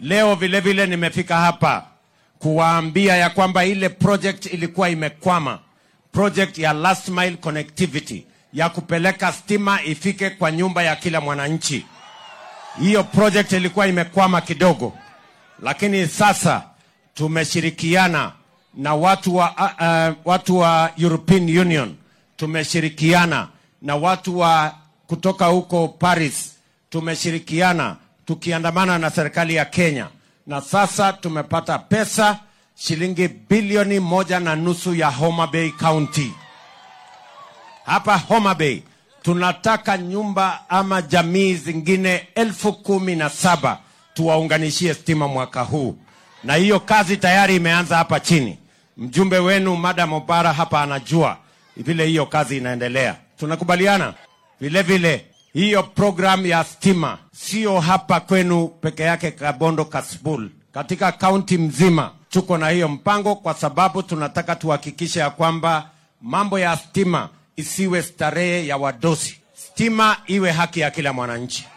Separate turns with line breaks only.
Leo vile vile nimefika hapa kuwaambia ya kwamba ile project ilikuwa imekwama, project ya last mile connectivity ya kupeleka stima ifike kwa nyumba ya kila mwananchi. Hiyo project ilikuwa imekwama kidogo, lakini sasa tumeshirikiana na watu wa, uh, uh, watu wa European Union, tumeshirikiana na watu wa kutoka huko Paris, tumeshirikiana tukiandamana na serikali ya Kenya, na sasa tumepata pesa shilingi bilioni moja na nusu ya Homa Bay County. Hapa Homa Bay tunataka nyumba ama jamii zingine elfu kumi na saba tuwaunganishie stima mwaka huu, na hiyo kazi tayari imeanza hapa chini. Mjumbe wenu Madam Obara hapa anajua vile hiyo kazi inaendelea. Tunakubaliana vile vile hiyo program ya stima sio hapa kwenu peke yake Kabondo Kasbul, katika kaunti mzima tuko na hiyo mpango, kwa sababu tunataka tuhakikishe ya kwamba mambo ya stima isiwe starehe ya wadosi, stima iwe haki ya kila mwananchi.